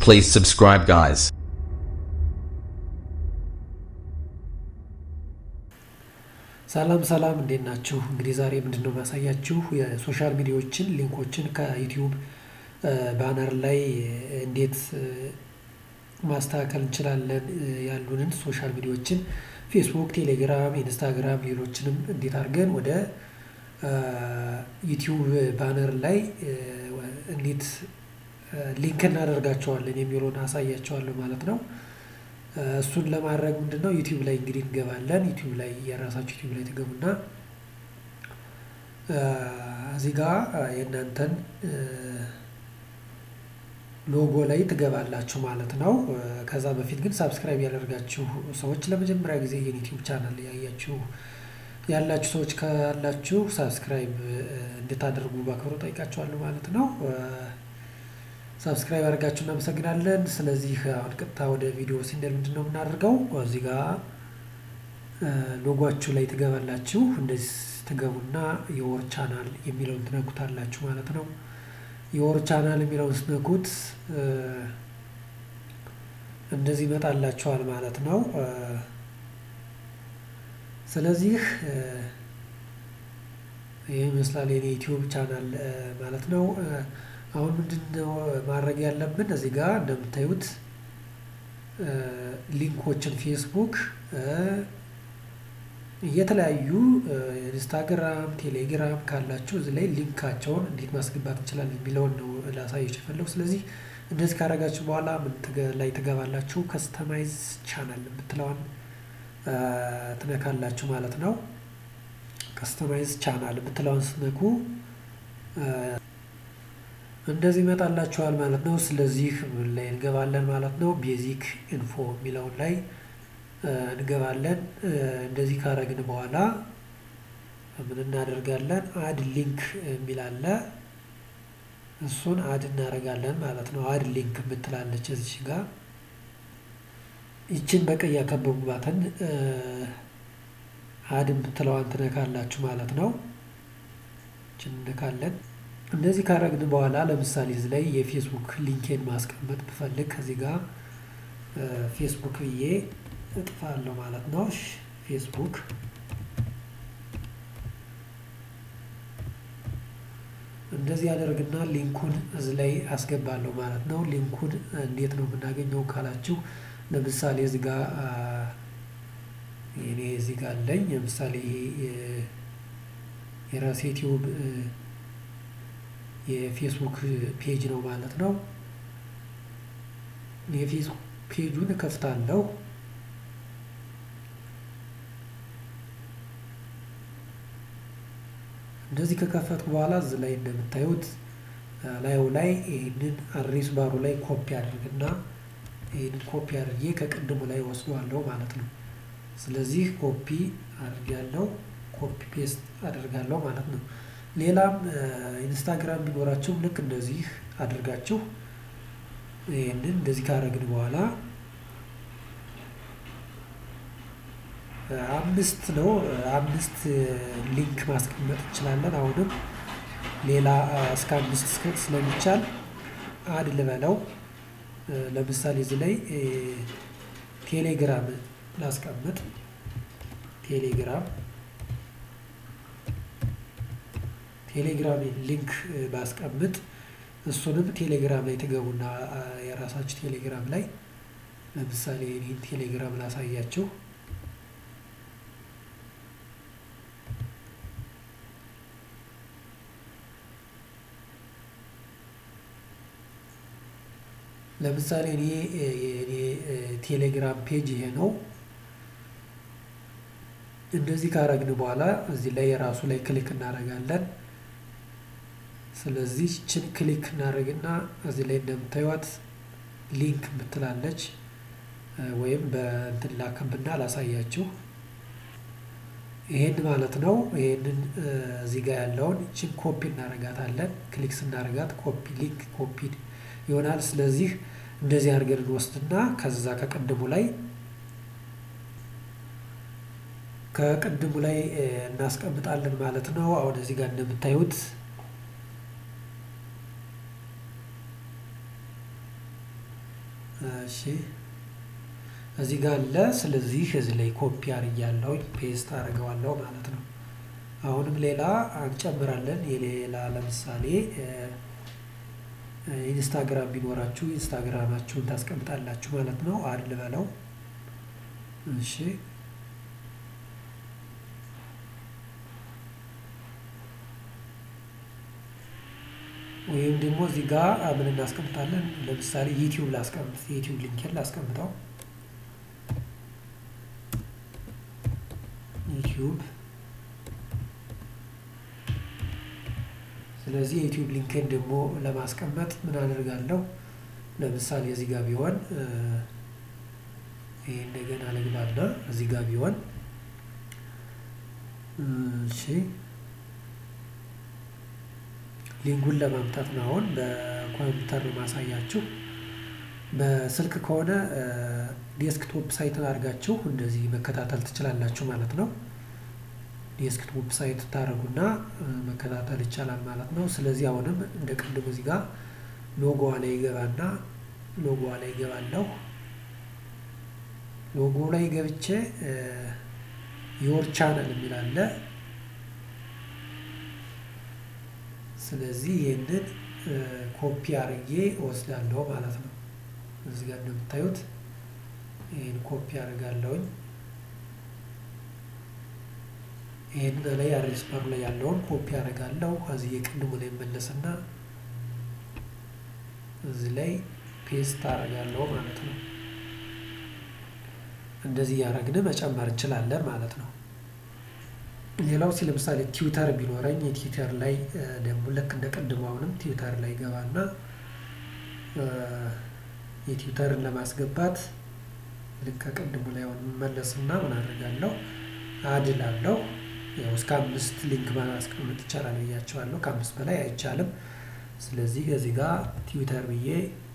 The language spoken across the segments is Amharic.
Please subscribe, guys. ሰላም ሰላም እንዴት ናችሁ? እንግዲህ ዛሬ ምንድን ነው ማሳያችሁ የሶሻል ሚዲያዎችን ሊንኮችን ከዩቲዩብ ባነር ላይ እንዴት ማስተካከል እንችላለን ያሉንን ሶሻል ሚዲያዎችን ፌስቡክ፣ ቴሌግራም፣ ኢንስታግራም ሌሎችንም እንዴት አድርገን ወደ ዩቲዩብ ባነር ላይ እንዴት ሊንክ እናደርጋቸዋለን የሚለውን አሳያቸዋለሁ ማለት ነው። እሱን ለማድረግ ምንድነው ዩቲዩብ ላይ እንግዲህ እንገባለን። ዩቲዩብ ላይ የራሳችሁ ዩቲዩብ ላይ ትገቡና እዚህ ጋር የእናንተን ሎጎ ላይ ትገባላችሁ ማለት ነው። ከዛ በፊት ግን ሳብስክራይብ ያደርጋችሁ ሰዎች ለመጀመሪያ ጊዜ ይህን ዩቲዩብ ቻናል ያያችሁ ያላችሁ ሰዎች ካላችሁ ሳብስክራይብ እንድታደርጉ በአክብሮት ጠይቃችኋለሁ ማለት ነው። ሳብስክራይብ አድርጋችሁ እናመሰግናለን። ስለዚህ አሁን ቀጥታ ወደ ቪዲዮ ሲንደል ምንድን ነው የምናደርገው? እዚህ ጋር ሎጓችሁ ላይ ትገባላችሁ። እንደዚህ ትገቡና የወር ቻናል የሚለውን ትነኩታላችሁ ማለት ነው። የወር ቻናል የሚለውን ስትነኩት እንደዚህ ይመጣላችኋል ማለት ነው። ስለዚህ ይህ ይመስላል የኔ ዩቲዩብ ቻናል ማለት ነው። አሁን ምንድነው ማድረግ ያለብን? እዚህ ጋር እንደምታዩት ሊንኮችን ፌስቡክ፣ የተለያዩ ኢንስታግራም፣ ቴሌግራም ካላችሁ እዚህ ላይ ሊንካቸውን እንዴት ማስገባት እንችላለን የሚለውን ነው ላሳየች የፈለጉ። ስለዚህ እንደዚህ ካደረጋችሁ በኋላ ምን ላይ ትገባላችሁ? ከስተማይዝ ቻናል የምትለዋን ትነካላችሁ ማለት ነው። ከስተማይዝ ቻናል የምትለዋን ስትነኩ እንደዚህ ይመጣላችኋል ማለት ነው። ስለዚህ ምን ላይ እንገባለን ማለት ነው። ቤዚክ ኢንፎ የሚለውን ላይ እንገባለን። እንደዚህ ካረግን በኋላ ምን እናደርጋለን? አድ ሊንክ የሚል አለ። እሱን አድ እናደርጋለን ማለት ነው። አድ ሊንክ የምትላለች እዚህ ጋር ይችን በቀይ ያከበቡባትን አድ የምትለዋን ትነካላችሁ ማለት ነው። ይችን እንነካለን። እንደዚህ ካረግን በኋላ ለምሳሌ እዚህ ላይ የፌስቡክ ሊንኬን ማስቀመጥ ብፈልግ ከዚህ ጋር ፌስቡክ ብዬ እጥፋለሁ ማለት ነው። ፌስቡክ እንደዚህ ያደርግና ሊንኩን እዚህ ላይ አስገባለሁ ማለት ነው። ሊንኩን እንዴት ነው የምናገኘው ካላችሁ ለምሳሌ እዚህ ጋር እኔ እዚህ ጋር አለኝ። ለምሳሌ የራሴ ዩቲዩብ የፌስቡክ ፔጅ ነው ማለት ነው። የፌስቡክ ፔጁን እከፍታለሁ። እንደዚህ ከከፈትኩ በኋላ እዚህ ላይ እንደምታዩት ላዩ ላይ ይህንን አድሬስ ባሩ ላይ ኮፒ አድርግና ይህንን ኮፒ አድርጌ ከቅድሙ ላይ ወስደዋለሁ ማለት ነው። ስለዚህ ኮፒ አድርጋለሁ፣ ኮፒ ፔስት አደርጋለሁ ማለት ነው። ሌላም ኢንስታግራም ቢኖራችሁ ልክ እንደዚህ አድርጋችሁ ይህንን እንደዚህ ካረግን በኋላ አምስት ነው አምስት ሊንክ ማስቀመጥ እንችላለን። አሁንም ሌላ እስከ አምስት ስለሚቻል አድ ልበለው። ለምሳሌ እዚህ ላይ ቴሌግራም ላስቀምጥ። ቴሌግራም ቴሌግራም ሊንክ ባስቀምጥ እሱንም ቴሌግራም ላይ ትገቡና የራሳችሁ ቴሌግራም ላይ ለምሳሌ ይህን ቴሌግራም ላሳያችሁ። ለምሳሌ እኔ የኔ ቴሌግራም ፔጅ ይሄ ነው። እንደዚህ ካረግን በኋላ እዚህ ላይ የራሱ ላይ ክሊክ እናደርጋለን። ስለዚህ ችን ክሊክ እናደርግና እዚህ ላይ እንደምታዩት ሊንክ ምትላለች ወይም በእንትን ላከብና ላሳያችሁ። ይሄን ማለት ነው። ይሄንን እዚህ ጋር ያለውን ችን ኮፒ እናደርጋታለን። ክሊክ ስናደርጋት ኮፒ ሊንክ ኮፒ ይሆናል። ስለዚህ እንደዚህ አድርገን እንወስድና ከዛ ከቅድሙ ላይ ከቅድሙ ላይ እናስቀምጣለን ማለት ነው። አሁን እዚህ ጋር እንደምታዩት እሺ እዚህ ጋር አለ። ስለዚህ እዚህ ላይ ኮፒ አድርጌያለሁ ፔስት አደርገዋለሁ ማለት ነው። አሁንም ሌላ እንጨምራለን። የሌላ ለምሳሌ ኢንስታግራም ቢኖራችሁ ኢንስታግራማችሁን ታስቀምጣላችሁ ማለት ነው። አድ ልበለው። እሺ ወይም ደግሞ እዚህ ጋር ምን እናስቀምጣለን? ለምሳሌ ዩቲዩብ ላስቀምጥ፣ የዩቲዩብ ሊንክን ላስቀምጠው። ዩቲዩብ ስለዚህ የዩቲዩብ ሊንክን ደግሞ ለማስቀመጥ ምን አደርጋለሁ? ለምሳሌ እዚህ ጋር ቢሆን ይሄ እንደገና ልግባና እዚህ ጋር ቢሆን እሺ ሊንኩን ለማምጣት ነው። አሁን በኮምፒውተር ነው ማሳያችሁ። በስልክ ከሆነ ዴስክቶፕ ሳይት አድርጋችሁ እንደዚህ መከታተል ትችላላችሁ ማለት ነው። ዴስክቶፕ ሳይት ታደርጉና መከታተል ይቻላል ማለት ነው። ስለዚህ አሁንም እንደ ቅድሙ እዚህ ጋር ሎጎዋ ላይ ይገባና ሎጎዋ ላይ ይገባለሁ። ሎጎ ላይ ገብቼ ዮር ቻናል የሚል አለ። ስለዚህ ይህንን ኮፒ አድርጌ እወስዳለሁ ማለት ነው። እዚህ ጋር እንደምታዩት ይህን ኮፒ አድርጋለሁኝ። ይህን ላይ አድሬስ ባሩ ላይ ያለውን ኮፒ አደርጋለሁ። እዚህ የቅድሙ ላይ መለስና እዚህ ላይ ፔስት አደርጋለሁ ማለት ነው። እንደዚህ እያደረግን መጨመር እንችላለን ማለት ነው። ሌላው ሲ ለምሳሌ ትዊተር ቢኖረኝ የትዊተር ላይ ደግሞ ልክ እንደ ቅድሙ አሁንም ትዊተር ላይ ገባና የትዊተርን ለማስገባት ልክ ከቅድሙ ላይ አሁን መለስና ምን አደርጋለሁ አድላለሁ። ያው እስከ አምስት ሊንክ ማስቀመጥ ይቻላል ብያቸዋለሁ። ከአምስት በላይ አይቻልም። ስለዚህ እዚህ ጋር ትዊተር ብዬ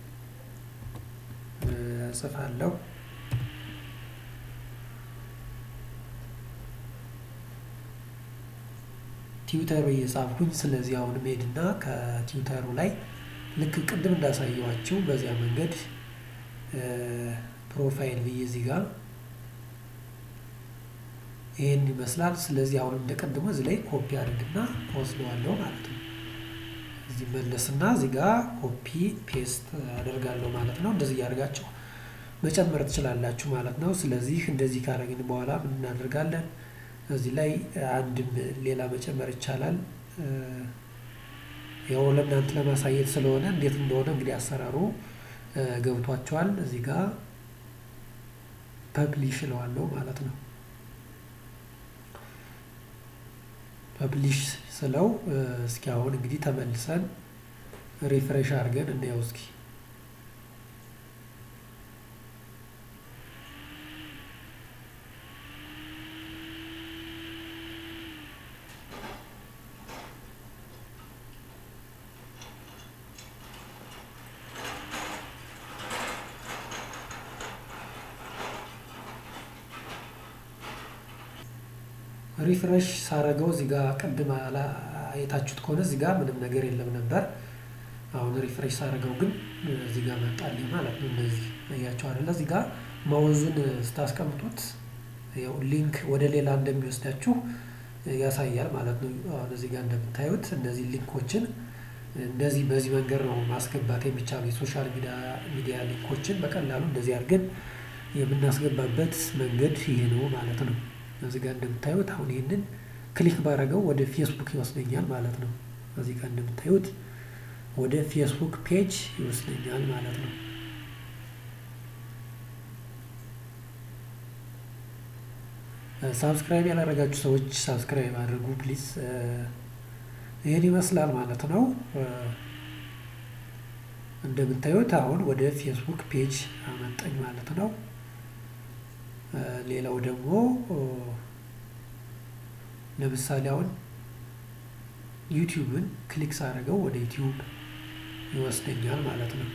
እጽፋለሁ። ትዊተር ብዬ ጻፍኩኝ። ስለዚህ አሁን ሄድና ከትዊተሩ ላይ ልክ ቅድም እንዳሳየዋችሁ በዚያ መንገድ ፕሮፋይል ብዬ እዚህ ጋር ይህን ይመስላል። ስለዚህ አሁን እንደቀድሞ እዚህ ላይ ኮፒ አድርግና ወስደዋለሁ ማለት ነው። እዚህ መለስና እዚህ ጋር ኮፒ ፔስት አደርጋለሁ ማለት ነው። እንደዚህ እያደርጋችሁ መጨመር ትችላላችሁ ማለት ነው። ስለዚህ እንደዚህ ካደረግን በኋላ ምን እናደርጋለን? እዚህ ላይ አንድም ሌላ መጨመር ይቻላል። ያው ለእናንተ ለማሳየት ስለሆነ እንዴት እንደሆነ እንግዲህ አሰራሩ ገብቷቸዋል። እዚህ ጋር ፐብሊሽ እለዋለሁ ማለት ነው። ፐብሊሽ ስለው እስኪ አሁን እንግዲህ ተመልሰን ሪፍሬሽ አድርገን እናየው እስኪ ሪፍሬሽ ሳረገው እዚህ ጋር ቅድም አይታችሁት ከሆነ እዚህ ጋር ምንም ነገር የለም ነበር። አሁን ሪፍሬሽ ሳረገው ግን እዚህ ጋር መጣልኝ ማለት ነው። እንደዚህ እያቸው አይደለ? እዚህ ጋር ማውዝን ስታስቀምጡት ያው ሊንክ ወደ ሌላ እንደሚወስዳችሁ ያሳያል ማለት ነው። አሁን እዚህ ጋር እንደምታዩት እነዚህ ሊንኮችን እንደዚህ በዚህ መንገድ ነው ማስገባት የሚቻሉ የሶሻል ሚዲያ ሊንኮችን በቀላሉ እንደዚህ አድርገን የምናስገባበት መንገድ ይሄ ነው ማለት ነው። እዚህ ጋር እንደምታዩት አሁን ይህንን ክሊክ ባረገው ወደ ፌስቡክ ይወስደኛል ማለት ነው። እዚህ ጋር እንደምታዩት ወደ ፌስቡክ ፔጅ ይወስደኛል ማለት ነው። ሳብስክራይብ ያላረጋችሁ ሰዎች ሳብስክራይብ አድርጉ ፕሊዝ። ይህን ይመስላል ማለት ነው። እንደምታዩት አሁን ወደ ፌስቡክ ፔጅ አመጣኝ ማለት ነው። ሌላው ደግሞ ለምሳሌ አሁን ዩቲዩብን ክሊክ ሳደርገው ወደ ዩቲዩብ ይወስደኛል ማለት ነው።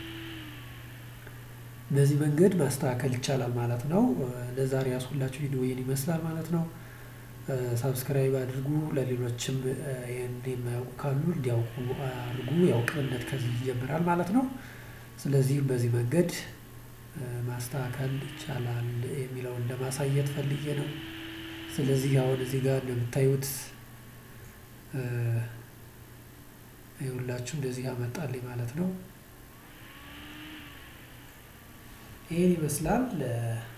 በዚህ መንገድ ማስተካከል ይቻላል ማለት ነው። ለዛሬ ያስሁላችሁ ቪዲዮ ይህን ይመስላል ማለት ነው። ሳብስክራይብ አድርጉ። ለሌሎችም ይህን የማያውቁ ካሉ እንዲያውቁ አድርጉ። ያው ቅንነት ከዚህ ይጀምራል ማለት ነው። ስለዚህ በዚህ መንገድ ማስተካከል ይቻላል የሚለውን ለማሳየት ፈልጌ ነው። ስለዚህ አሁን እዚህ ጋር እንደምታዩት ይኸውላችሁ እንደዚህ ያመጣልኝ ማለት ነው። ይሄን ይመስላል።